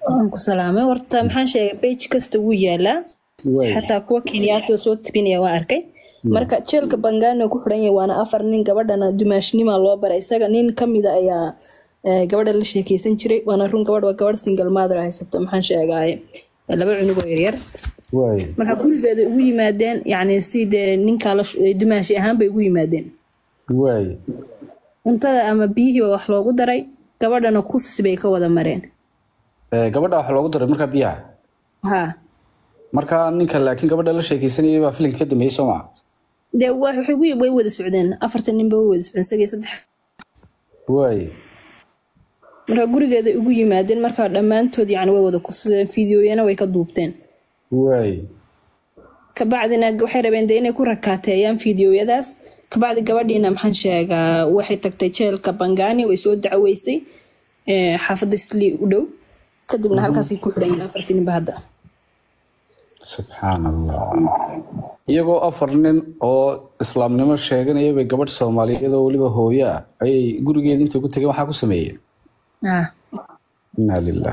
waan ku salaamay horta maxaan sheegay page kasta wuu yaalaa Waay. xataa kuwa kenyaati oo soo tibinaya waa arkay marka jeelka bangani oo ku xidhan yahay waana afar nin gabadhana dumaashnima loo baray isaga nin kamida ayaa eh, gabadha la sheekeysan jiray waana run gabadh waa gabadh single mother haysato maxaan sheegaaye laba cunug oo yaryar waay marka gurigeeda ugu yimaadeen yacni si dee ninkaa la sh- dumaashi ahaan bay ugu yimaadeen waay cuntada ama biyihii baa wax loogu daray gabadhana kufsi bay ka wada mareen Eh, gabadha waxaa loogu daray markaa biyaha ha marka ninka laakiin gabadha la sheekeysanayay baa filimka ka dambeeyey soo maa dee wa- waxay way way wada socdeen afartan ninba way wada socdeen isagii saddex waay marka gurigeeda ugu yimaadeen marka dhammaantood yani way wada kufsadeen fiidiyoyana way ka duubteen waay kabacdina waxay rabeen de inay ku rakaateeyaan fiidiyoyadaas kabacdi gabadhiina maxaan sheegaa waxay tagtay jeelka bangani way soo dacweysay eh, xaafadda slii u dhow kadibna halkaasay ku xidhan yihiin afartii ninba hadda subxaan allah iyagoo afar nin oo islaamnimo sheeganaya bay gabadh soomaaliyeed oo weliba hooyo ah ayay gurigeeda intay ku tageen waxaa ku sameeyeen Ah. inaa lilah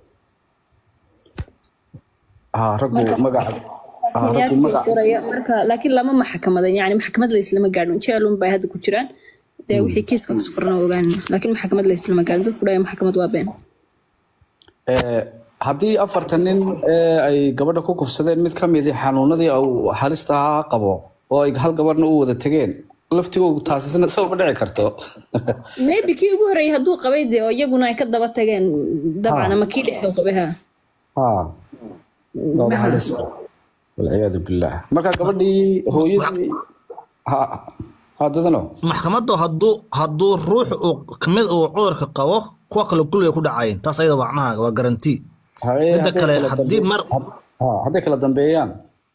ha raggu magaca ha raggu Kenyaadkii magaca qoraya marka laakiin lama maxkamadan yani maxkamad la islama gaadhin jeelun bay hadda ku jiraan dee wixii kiiska ku qorna ogaan laakiin maxkamad la islama gaadhin dadku dhaya maxkamad waa been Eh, haddii afartan nin ee ay gabadha ku kufsadeen mid ka midi xanuunadii uu halista ahaa qabo oo ay hal gabadhna u wada tegeen laftigoogu taasisna soo ma dhici karto maybe kii ugu horreeyay hadduu qabay dee oo iyaguna ay ka daba tageen dabcan ama kii dhexdoo qabay ha ha waa halis walciyaadu billaah marka gabadhii hooyadii ha ha dadano maxkamadda hadduu hadduu ruux uu kamid uu cudurka qabo kuwa kale kulliga ku dhacayeen taas ayada macnaha waa garanti Haye, midda hadday kale kala haddii dambe- mar ha hadday kala dambeeyaan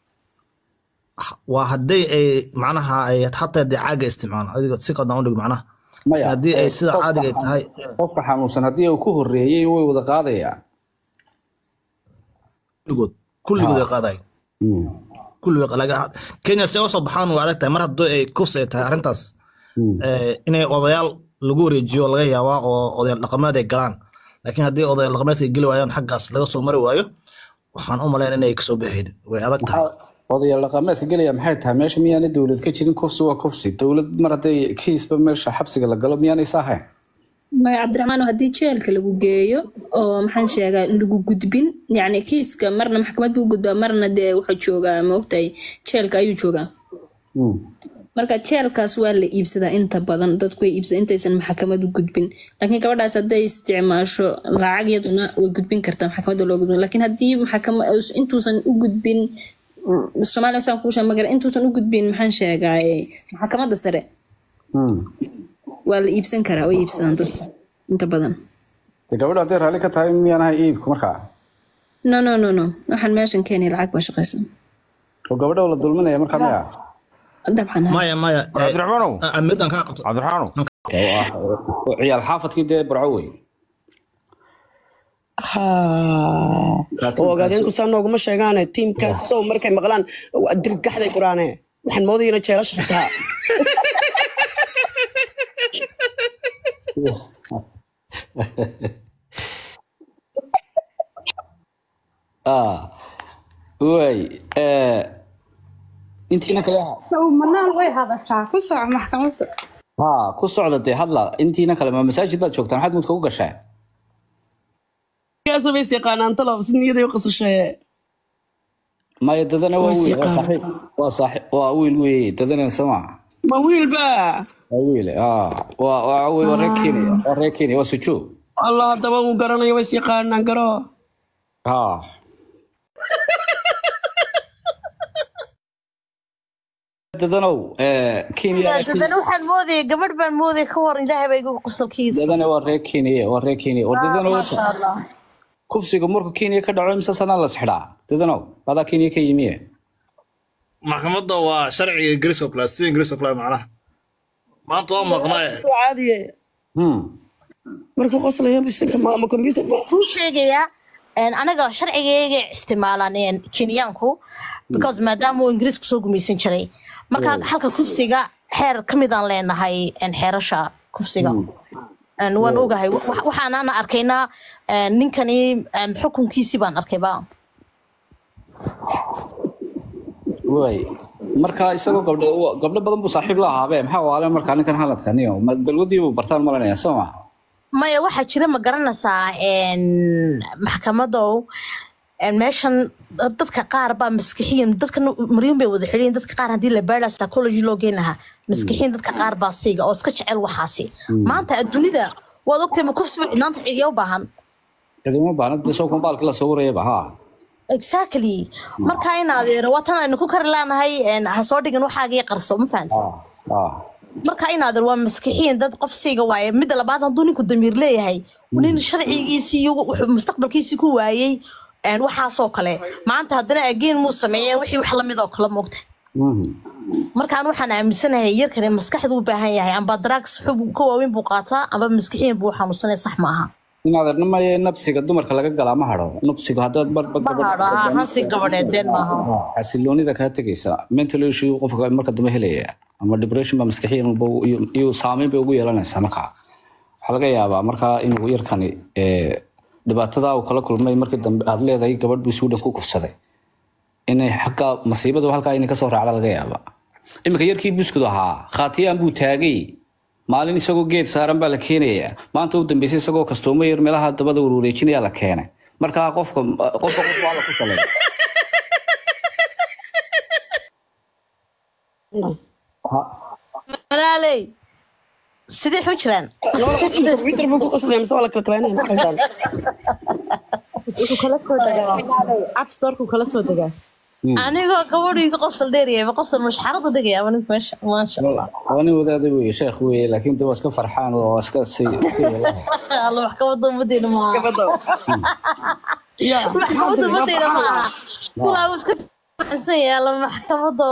waa haddii ay macnaha ay xataa dee caaga isticmaalaan adiga si qadan udhig macnaha maya haddii ay eh, sida qofka caadiga ay tahay qofka xanuunsan haddii uu ku horeeyey way wada qaadayaan kulligood kulligood ay qaadayo Mm. kulligood laga kenya si ay usoo baxaan waa adag tahay mar haddii ay kufs ay tahay arrintaas eh, inay odayaal lagu wareejiyo laga yaabaa oo odayaal dhaqameed ay galaan laakiin haddii odayaal dhaqameedka ay geli waayaan xaggaas laga soo mari waayo waxaan u malayn inay kasoo baxayn way adag tahay odayaal dhaqameedka gelaya maxay tahay meesha miyaanay dowlad ka jirin kufsi waa kufsi dowlad mar hadday kiisba meesha xabsiga la galo miyaanay saahayn maya cabdiraxmaan haddii jeelka lagu geeyo oo maxaan sheegaa lagu gudbin yacni kiiska marna maxkamad buu gudbaa marna dee wuxuu joogaa maogtahay jeelka ayuu joogaa Mm. marka jeelkaas waa la iibsadaa inta badan dadku way iibsadaa intaysan maxkamad u gudbin laakiin gabadhaas hadday isticmaasho lacag iyaduna way gudbin kartaa maxkamadda loo gudbin laakiin haddii maxkama intuusan u gudbin mm, soomaaliya saan kuu sheeg magara intuusan u gudbin maxaan sheegaaye maxkamadda sare Mm. waa la iibsan karaa way iibsadaan dadku inta badan dee gabadha hadday raalli ka tahay miyaanahay iibku markaa no no no no waxaan meeshan keenay lacag baa shaqaysan oo gabadha la dulminaya markaa maya dabcan ha. maya maya eh, cabdiraxmaanow ah, midaan kaa qabto cabdiraxmaanow oo ah oo ciyaal xaafadkii dee burco wey oo ogaadeenku saa nooguma sheegaane tiimkaas sow markay maqlaan waa dirgaxday quraane waxaan moodayana jeelasha xitaa ah way eh, intiina kale manaal way hadashaa ku soco maxkamadda ha ku socda dee hadla intiina kale ma masaajid baad joogtaan maxaad mudka u gashaa kaasoo is yaqaanaan talow si niyaday u qasashee maya dadana waa Waa wiil waa siqaan. saaxiib waa saaxiib waa wiil wey dadana sama ma wiilba waa wiil ah waa waa wiil waa reer kenya waa reer kenya waa sujuud allah haddaba uu garanayo way is yaqaanaan garo ha dadanow eh, kenya dadana waxaan moodaya gabadh baan moodaya ka war ilaahay baa igu qosolkiisa dadana waa reer kenya waa reer kenya war dadana maasha allah kufsiga markuu kenya ka dhaco imse sanaa la sixdhaa dadanow adaa kenya ka yimiye maxkamadda waa sharciga ingiriis oo kale sida ingiriis oo kale macnaha maanta waa maqnaa waa caadiye Hmm. markuu qoslayo bisinka ma ama computer kuu sheegayaa een, anaga sharcigayga isticmaalaan een, kenyaanku because maadaama uu ingiriis kusoo gumaysan jiray marka halka kufsiga xeer ka midaan leenahay een, xeerasha kufsiga Een, waan ogahay Wax- waxaanana arkaynaa een, ninkani een, xukunkiisii baan arkayba way marka isagoo gabdho gabdho badan buu saaxiib la ahaabe maxaa waale markaa ninkan haladkaniyo ma balwadii buu bartaan malanaya soo ma maya waxaa jira ma garanaysaa een, maxkamadow een, meeshan dadka qaar baa maskixiyan dadka maryun bay wada xidhiyin dadka qaar haddii la baadha psychology loo geyn lahaa maskixiyan dadka qaar baa siiga oo iska jecel waxaasi maanta adduunida waad ogtahay ma kufsiba cidnaanta cidiya u baahan cidima baana de soo kumbaalka la soo warayaba ha exactly marka in adeero waa tan aynu ku kari laanahay een, ha soo dhigin waxaagii qarso ma fahamti ah marka in adeer waa maskixiin dad qof siiga waaye midda labaad hadduu ninku damiir leeyahay nin sharcigiisii iyo wuxuu mustaqbalkiisii ku waayey een, waxaasoo kale maanta haddana ageen muu sameeyeen wixii wax lamid oo kale moogta Mhm. markaan waxaan aaminsanahay yarkani maskaxdu u baahan yahay amba drugs xub ka waaweyn buu qaataa amba maskixiin buu xanuunsanaya sax ma aha inaad arnamaye nabsiga dumarka laga galaa ma hadho nabsigu haddaad barba ma hadho ha hansi gabadheed been maaha xasiloonida kaa tegaysa mental issue qofka marka dambe helaya ama depression ba maskaxiyan ba iyo- iyo saameyn bay ugu yeelanaysaa markaa waxaa laga yaabaa markaa inuu yarkani ee, dhibaatada uu kala kulmay markii dambe aad leedahay gabadh buu suudhan ku kufsaday inay xagga masiibadu halkaa inay kasoo raacda laga yaabaa iminka yarkii buskud ahaa khaatiyaan buu taagay maalin isagoo geed saaran baa la keenayaa maanta u dambeysay isagoo kastuumo yar meelaha dabada warwareejinaya la keenay markaa qofka qofka qof waa la ku salay walaaley sidee xu jiraan Twitter buu ku qoslayay mise waa la kala kalaynaya maxay tahay wuxuu kala soo degaa app storku kala soo degaa anigoo gabadhiiga qosol dheeriyaba qosol mashxaradu dhigaya ninka meesha maasha allah waa nin wadaada weye sheekh weye laakiin de waa iska farxaan oo waa iska si alla wax ka wada umadeena maaha gabadha maxkamada umadeena maaha kulaa uu iska faxansan yahay alla maxkamado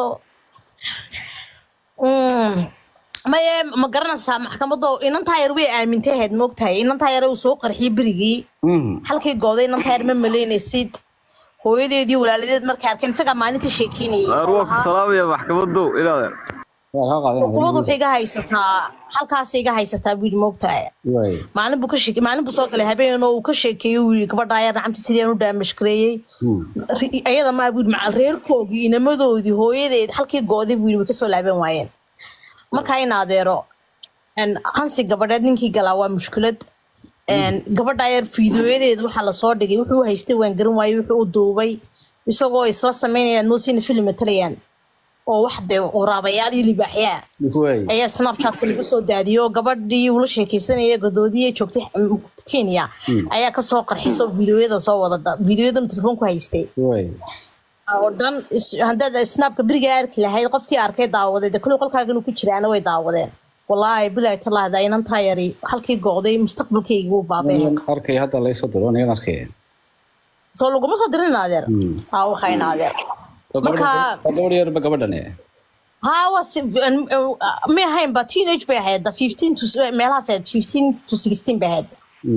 Mm. maye ma garanaysaa maxkamado inantaa yar way aamintay ahayd moogtahay inantaa yar uu soo qarxiyay berigii halkii gooday inantaa yar ma malaynaysid hooyadeedii walaaladeed markay arkeen isagaa maalin ka sheekeynayay arwaanku salaamaya maxkamadow ilaadeer xukuumadu waxay iga haysataa halkaasay iga haysataa buu yidhi moogtahay maalin buu ka sheekey maalin buu soo galay habeen oo uu ka sheekeeyey uu yidhi gabadhaa yar nacamti sideen u daamashgareeyey Ri- ayada maa buu yidhi macal reerkoogii inamadoodii hooyadeed halkii gooday buu yidhi way kasoo laaban waayeen markaa in adeero een, hansi gabadheed ninkii galaa waa mushkilad een, gabadhaa yar fiidooyadeed waxaa lasoo dhigay wuxuu haystay waan garan waayey wuxuu u duubay isagoo isla sameynayaan noosina film matalayaan oo wax dee waraabayaal iyo libaaxyaa ayaa snapchatka lagu soo daadiyo gabadhii ula sheekeysanaya gadoodiyay joogtay mm, kenya ayaa kasoo qarxisoo fiidiyoyada soo wadada fiidiyoyadan telefoonku haystay oo dhan is- haddaad snapka berigaa arki lahayd qofkii arkay daawaday de kulli qolkaagan ku jiraana way daawadeen walaahi bilaahi tallaahi daa inantaa yari halkii gooday mustaqbalkaygi wuu baabay arkay hadda laysoo diro nigan arkay soo laguma soo dirin adeer aa waxayna adeer marka gabadh yarba gabadhan haa waa si may ahayn ba teenage bay ahayd da fifteen to meelahaas ahayd fifteen to sixteen bay ahayd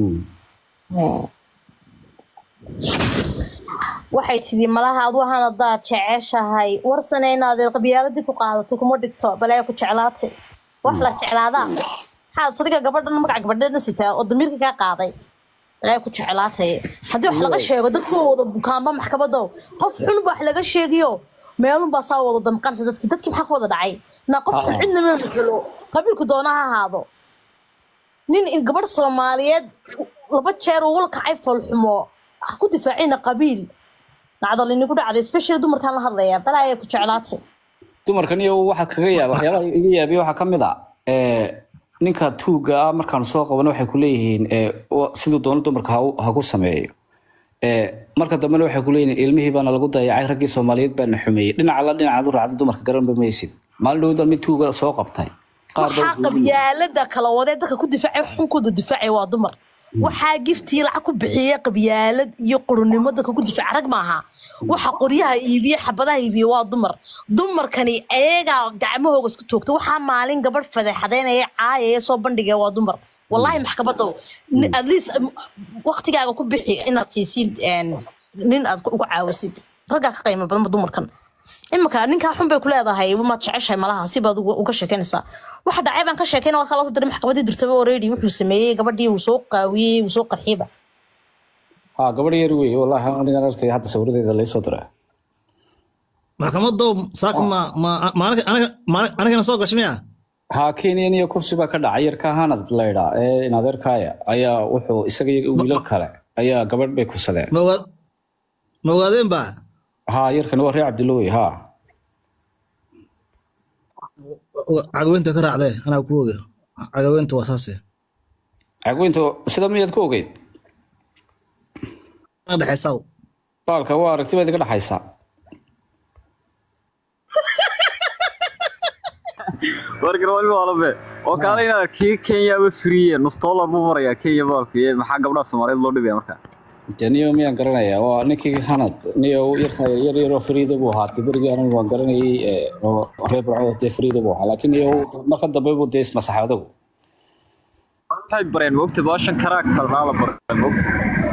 waxay tidhi malaha adu ahaan haddaad jeceshahay warsane inaadeer qabyaaladii ku qaadatay kuma dhigto balaya ku jeclaatay wax la jeclaadaa maxaad sadiga gabadhan magaca gabadheedna sitaa oo damiirka kaa qaaday balaya ku jeclaatay haddii wax laga sheego dadku waa wada bukaanba maxkamadow qof xun ba wax laga sheegiyo meelun baa saa wada damqanaysa dadki dadkii maxaa ku wada dhacay na qof xun cidna ma matelo qabiilku doona ha ahaado nin in gabadh soomaaliyeed laba jeer ugula kacay foolxumo ha ku difaacina qabiil dhacdo linigu dhacday especially dumarkaan la hadlaya balaaya ku jeclaatay dumarkan iyo waxaa kaga yaaba waxyaabaha iga yaabiya waxaa ka mid a ee, ninka tuuga ah markaanu soo qabano waxay ku leeyihiin ee, wa- siduu doono dumarka ha u- ha ku sameeyo Ee, marka dambena waxay ku leeyihiin ilmihii baana lagu dayacay raggii soomaaliyeed baana xumeeyey dhinaca la dhinacaad u raacda dumarka garanba maysid maalin dhowda mid tuuga soo qabtay qaar baa waxaa qabyaalada kala wadee dadka ku difaacay xunkooda difaacay waa dumar waxaa giftii lacag ku bixiyey qabyaalad iyo qurunimo dadka ku difaaca rag maaha waxa qoryaha iibiye xabadaha iibiye waa dumar dumarkani ayagaa gacmahooga isku toogta waxaa maalin gabadh fadeexadeynaya caayaya soo bandhigaya waa dumar wallahi maxkamadow ni- at least um, waqtigaaga ku bixi inaad siisid een, nin aad ku- uga caawisid raggaa ka qiimo badanba dumarkan iminka ninkaa xun bay ku leedahay maad jeceshahay malaha si baad uga uga sheekeynaysaa waxa dhacay baan ka sheekeyna waa kaloo diray maxkamadii dirtaba already wuxuu sameeyey gabadhii uu soo qaawiyey uu soo qarxiyeyba ha gabadh yar wey wallahi anigan arkay hadda sawiradeeda laysoo diray maxkamadow saaka ma ma ma aniga aniga- ma- anigana soo gashay miya ha kenyan iyo kursi baa ka dhacay yarka hanad laydhaa ee inadeerkaaya ayaa wuxuu isaga iyo wiilal kale ayaa gabadh bay kursadeen ma ogaa- ma ogaadeen ba ha yarkani waa reer cabdillo wey ha cagaweynta ka raacdee anaa ku oge cagaweynta waa saase cagweynta sida miyaad ku ogeyd ana dhexaysaa baalka waa aragti baad iga dhaxaysaa warkan waa ilma walabe oo kaale inaad kii kenyaaba friye nus dollar buu marayaa kenya baalku iyo maxaa gabdhaha soomaaliyeed loo dhibaya marka de niyo miyaan garanayaa waa ninkii hanad niyo yarka yar yaroo friida buu ahaa de berigii anigu waan garanayay ee, oo reer barco dee friida buu ahaa laakiin niyo marka dambe buu dee ismasaxay adagu waxay bareen mogta baashan karaag kalnaa la bareen mogta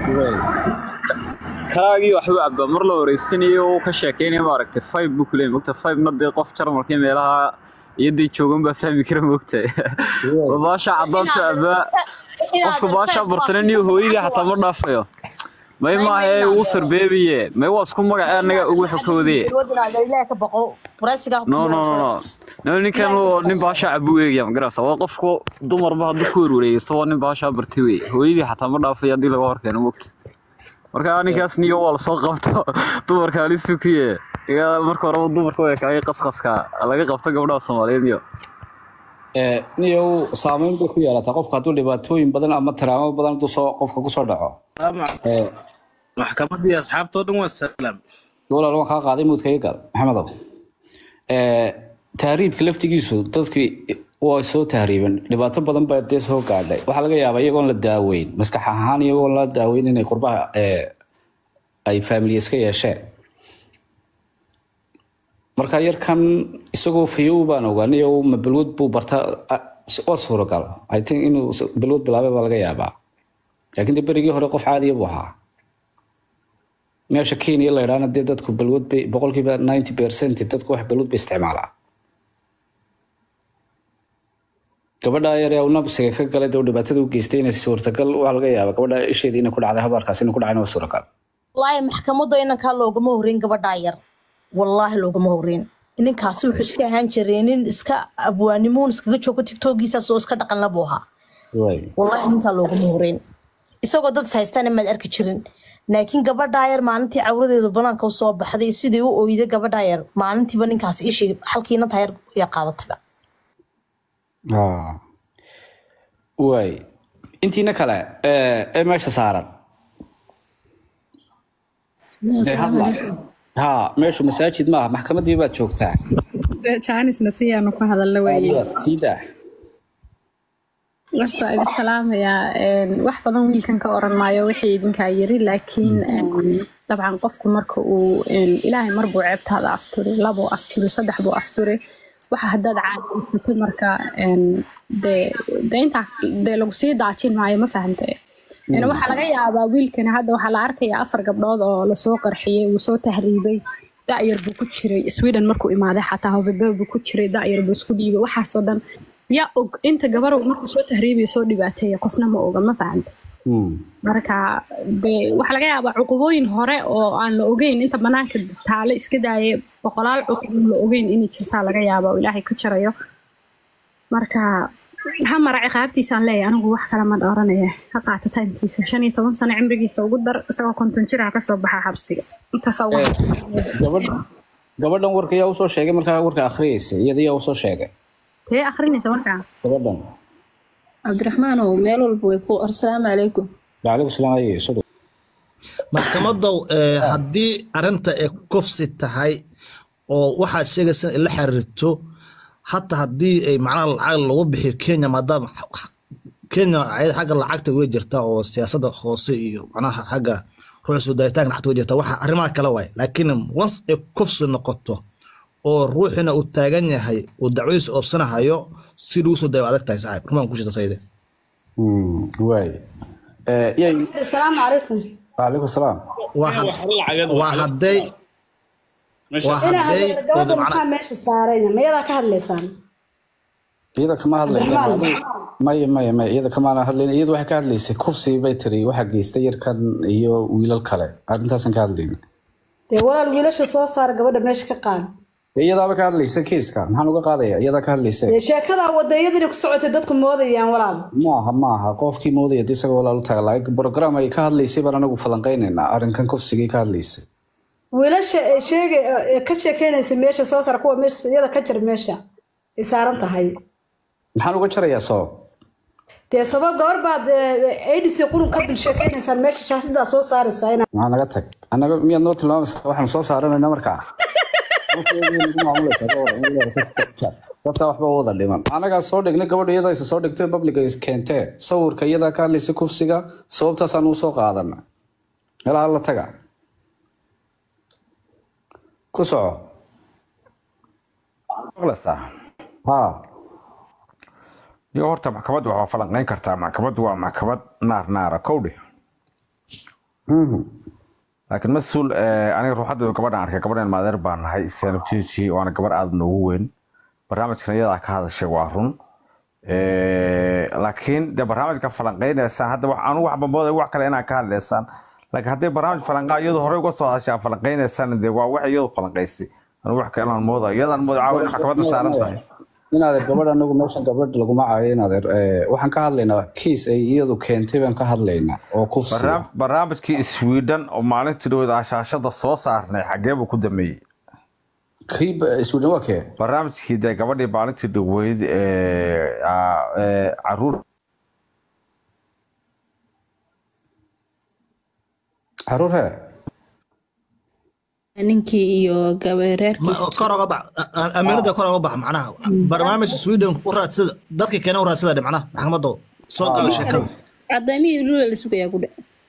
karaagii waxbuu cabaa mar la wareysanayo uu ka sheekeynaya maaragtay five buu kuleeyay mogta fivena dee qof jarmalkii meelaha iyo dee joogan baa fahmi kara mogta baasha cadaanta abaa qofka baasha bartana niyo hooyadii xataa ma dhaafayo may maahe uu sarbeebiye may waa isku magacee annaga ugu xokowdee ilaah ka baqo waraysigaa no no no no no ninkan waa nin baasha cabu eegaya magarasa waa qofku dumarba hadduu ku werwareegayso waa nin baasha bartay wey hooyadii xataa ma dhaafay haddii laga horkeeno mogta marka ninkaas niyo waa lasoo qabto dumarka halisu kuye iga marka horeba dumarka way kaagay qasqaska laga qabto gabdhaha soomaaliyeed niyo Ee, niyo saameyn bay ku yeelataa qofka hadduu dhibaatooyin badan ama tiraamo badan hadduu soo qofka kusoo dhaco Ee, maxkamadii asxaabtoo dhan waa salaam walaal waan kaa qaaday muudka iga gal maxamedow Ee, tahriibka laftigiisu dadkii waa soo tahriiben dhibaato badan baa dee soo gaadhay waxaa laga yaabaa iyagoon la daaweyn maskax ahaan iyagoon la daaweyn inay qurbaha ee, ay faamiliya iska yeesheen marka yarkan isagoo fayow baan ogaanay oo ma balwad buu barta ah, waa suuragal i think inuu s- balwad bilaabay baa laga yaabaa laakiin de berigii hore qof caadiya buu ahaa meesha kenya la idhaana dee dadku balwad bay boqolkiiba ninety percent dadku wax balwad bay isticmaalaa gabadha yar ee uu nabsiga ka galay dee uu dhibaatada u geystay inay suurtagal waxaa laga yaabaa gabadha isheedii inay ku dhacday habaarkaas inay ku dhacayna waa suuragal wallaahi maxkamadda inankaa loogama horreyn gabadhaa yar wallaahi loogama horreyn ninkaasi wuxuu iska ahaan jiray nin iska abwaanimuun iskaga joogo tiktokiisaas oo iska dhaqan labuu ahaa Waay. wallaahi ninkaa loogama horreyn isagoo dad is haystana maad arki jirin laakiin gabadhaa yar maalintii cawradeeda banaanka u soo baxday sidii u oyday gabadhaa yar maalintiiba ninkaas ishii halkii inantaa yar yaa qaadatayba Ah. waay intiina kale ee ee meesha saaran ee hadla ha meeshu masaajid maaha maxkamadii baad joogtaa jaanisna siyaanu ku hadalla weeye sii daa horta idin salaamayaa een, wax badan wiilkan ka oran maayo wixii idinkaa yiri laakiin een, dabcan qofku marka uu een, ilaahay mar buu ceebtaada asturi labuu asturi saddex buu asturi waxa haddaad caadaysatay marka een, dee dee intaa dee lagu sii daajin maayo ma fahante Een, waxaa laga yaabaa wiilkani hadda waxaa la arkayaa afar gabdhood oo lasoo qarxiyey uu soo tahriibay da'yar buu ku jiray sweden markuu imaaday xataa hovibe buu ku jiray da'yar buu isku dhiibay waxaasoo dhan yaa og inta gabarow markuu soo tahriibaya soo dhibaateeya qofna ma oga ma fahanta marka dee waxaa laga yaabaa cuqubooyin hore oo aan la ogeyn inta banaanka taale iska daaya boqolaal cuqub la ogeyn inay jirtaa laga yaaba oo ilaahay ka jarayo marka ha mara ciqaabtiisaan leeyahay anigu wax kale ma dhooranaya ha qaata taymkiisa shan iyo toban sano cimrigiisa ugu dar isagoo konton jir ha kasoo baxa xabsiga intaasaa ugu gabadh gabadhan warka yaa usoo sheegay markaa warka akhriyeysa iyada yaa usoo sheegay tee akrinaysa markaa gabadhan cabdiraxmaanow meel walba way ku assalaamu calaykum wacalaikum salaam ayo soo dhow maxkamadow ee, haddii arrinta ay kufsi tahay oo waxaad sheegaysa in la xiriirto hata haddii ay macnaha lacag lagu bixiyo kenya maadaama kenya ayada xagga lacagta way jirtaa oo siyaasadda hoose iyo macnaha xagga ruuxa soo daayitaanka lacagta way jirtaa waxa arrimaha kale waay laakiin once ay kufsi noqoto oo ruuxina uu taagan yahay uu dacwadiisa oofsanahayo si lagu soo daayo waa adag tahay saaxiib rumaan ku shita sayde waay yay السلام عليكم wacalaikum salaam waa had- waa hadday waa inaa hadday hadlo wada gabadha macna maxaa meesha saaranya mayadaa ka hadlaysaan iyada kama hadlayna Cabdiraxmaan. maya maya maya iyada kamaana hadlayna iyada waxay ka hadlaysay kufsi bay tiri waxaa geystay yarkan iyo wiilal kale arrintaasan ka hadlayna dee walaal wiilasha soo saara gabadha meesha ka qaad dee iyadaaba ka hadlaysa kiiska maxaan uga qaadaya iyadaa ka hadlaysa dee sheekadaa wadayadani ku socotay dadku moodayaan walaal maaha maaha qofkii moodaya dee isaga walaal u taga laakiin program ay ka hadlaysay baan anagu falanqaynaynaa arrinkan kufsigii ka hadlaysay wiilasha ee sheegay ee ka sheekeynaysa meesha soo saara kuwa meesha iyada ka jar meesha ay saaran tahay maxaan uga jarayaa sabab dee sabab gabar baad adc qurun ka dul sheekeynaysaan meesha shaashadaa soo saaraysaa inaa maxaa naga tag anaga miyaad noo tilmaamaysa waxaan soo saaranayna markaa dadka waxba u wada dhiman anagaa soo dhignay gabadha iyada isa soo dhigtay publica is keentee sawirka iyadaa ka hadlaysa kufsiga sababtaasaan uu soo qaadana meelaha la taga ku soco maqlaysaa ha iyo horta maxkamaddu waa falanqayn kartaa maxkamaddu waa maxkamad naar naara kowdhe laakiin mas-uul eh, aniga ruuxadda gabadhan arkay gabadhan maadeer baan nahay seenab jiji waana gabar aada noogu weyn barnaamijkan iyadaa ka hadashay waa run Eh, laakiin dee barnaamijka falanqaynaysaan hadda wax anu waxba mooday wax kale inaan ka hadlaysaan laakiin haddii barnaamij falanqaa iyadu horey uga soo hadashay aan falanqaynaysaan dee waa wax iyadu falanqaysay anu wax kale aan mooda iyadaan mooda caawa maxkamadda saaran tahay inaadeer gabadh anagu meeshan gabadh laguma caayo inaadeer eh, waxaan ka hadlaynaa kiis ay iyadu keentay baan ka hadlaynaa oo kufsiga Barnaam- barnaamijkii sweden oo maalintii dhowda ashaashada soo saarnay xagee buu ku dameeyey kii ba- sweden waa kee barnaamijkii dee gabadhii maalintii dhoweyd ee aa- ee caruur caruur hee ninkii iyo gabareerkiisa kor oga bax amiirada kor oga bax macnaha barnaamij sweden u raadsada dadka keena u raadsada dhe macnaha maxkamadda soo gala sheekada cadaamihii lula la sugayaa ku dhe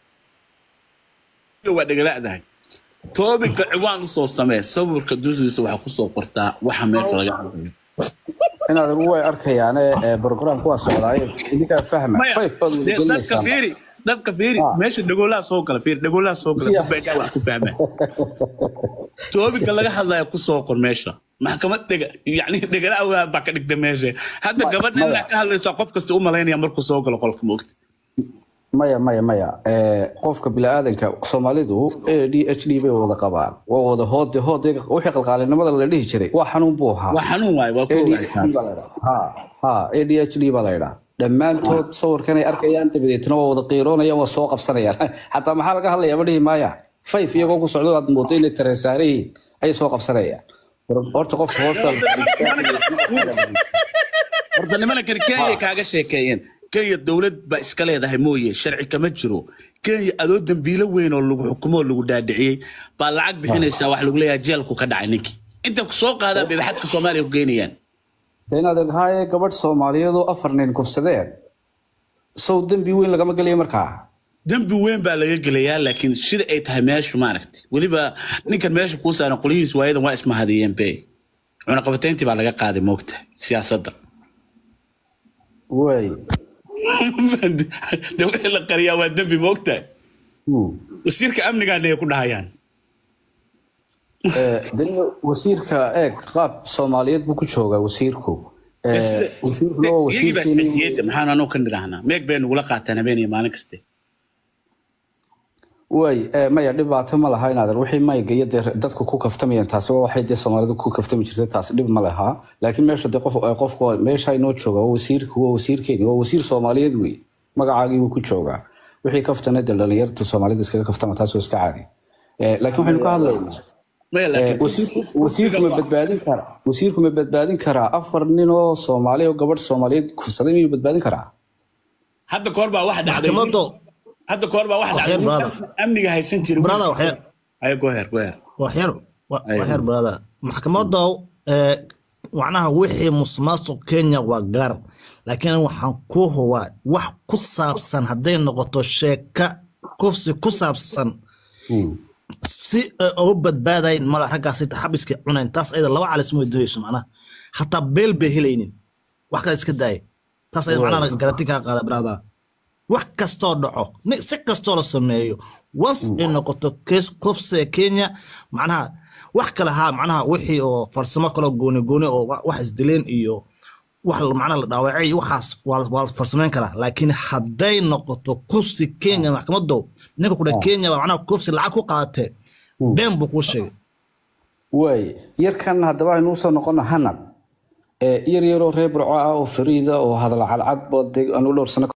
waa dhegalaadahay toobinka ciwaan usoo samee sawirka dushiisa waxaa kusoo qortaa waxa meesha laga hadlayo inaadeer way arkayaane eh, programku waa socdaaye idinkaa fahma Maya, five baad dee dadka wadagelinaysaan fiiri dadka fiiri meesha dhagoolaha soo gala fiiri dhagoolaha soo gala dad baa wax ku fahmaa toobinka laga hadlaya kusoo qor meesha maxkamad dhega yani dhegala awaa baa ka dhigta meesha hadda gabadha inaa ka hadlaysa qof kasta u malaynaya markuu soo galo qolka moogta maya maya maya Eh, qofka biniaadanka soomaalidu a d h d bay wada qabaan waa wada hoode hoode wixii qalqaalinimada la dhihi jiray waa xanuun buu ahaa waa xanuun waaye waa ku ADHD baa la yidhaha. ha ha adhd baa la yidhaha dhammaantood sawirkanay arkayaan dabadeetna waa wada qiiroonayaan waa soo qabsanayaan xataa maxaa laga hadlayaa ma dhihi maaya fayf iyagoo ku socdo aad moodo inay tareesaare yihiin ayay soo qabsanayaan horta qofka hoosta horta nimana kani kenya kaaga sheekeeyeen kenya dowlad baa iska leedahay mooye sharci kama jiro kenya adoo dambiilo weyn oo lagu xukumo oo lagu dhaadhiciyey baa lacag bixinaysaa wax lagu leeyahay jeelku ka dhacay ninkii inta ku soo qaadaan bay xadka soomaaliya ku geynayaan de inaad haaye gabadh soomaaliyeed oo afar nin kufsadeen sow dembi weyn lagama gelayo markaa dembi weyn baa laga gelayaa laakiin sida ay tahay meeshu maaragtay weliba ninkan meesha kuu saaran qolyihiis waayadan waa ismahadiyeen be cunaqabatayntii baa laga qaaday moogta siyaasadda way de wixii la qariyaa waa dembi moogta wasiirka amnigaana ay ku dhahayaan Eh, de wasiirka eeg qaab soomaaliyeed buu ku joogaa wasiirku Eh, wasiirkuna waa iyagii baa wasiirkeeni isxejiyeyda maxaan anoo ka nidhaahnaa meeg bay nagula qaataan habeen iyo maalin kaste way eh, maya dhibaato ma laha inaadan wixii mayga iyo dee dadku ku kaftamayeen taasi waa waxay dee soomaalidu ku kaftami jirtay taasi dhib ma laha laakiin meesha dee qof eh, qofku meesha inoo jooga waa wasiirku waa wasiirkeeni waa wasiir soomaaliyeed wey magacaagii buu ku joogaa wixii kaftana dee dhalinyartu soomaalida iskaga kaftama taas oo iska caadi Eh, laakiin waxaynu ka hadlaynaa maya Eh, laakiin wasiirku- wasiirku ma badbaadin karaa wasiirku ma badbaadin karaa afar nin oo soomaali oo gabadh soomaaliyeed kufsaday miyuu badbaadin karaa hadda koor baa wax dhacday maxkamaddu hadda koor baa wax Waxyar, dhacday brother. amniga haysan jiray brother waxyar ayo goher goher waxyar wa- waxyar brother maxkamadda ee macnaha wixii musuqmaasuq kenya waa gaar laakiin waxaan ku hubaa wax ku saabsan hadday noqoto sheeka kufsi ku saabsan si ay uga badbaadayn mala raggaasi xabiska cunayn taas ayada laba calis ma doonayso macnaha hataa beel bay helaynin wax kale iska daaya taas ayada macnaha garanti kaa qaada brother wax kastoo dhaco ni- si kastoo la sameeyo once ay noqoto case kufsiga kenya macnaha wax kale haa macnaha wixii oo farsamo kaloo gooni gooni oo wa- wax isdileen iyo wax la- macnaha la dhaawacay iyo waxaas waa waa la farsamayn karaa laakiin hadday noqoto kufsi kenya maxkamado ninka kudha kenya baa macnaha kufsi lacag ku qaatee been buu kuu sheegay waay yarkan haddaba aynu usoo noqono hanad ee yar yaroo reer burco ah oo fariida oo hadal cadcad boode anu dhowr sano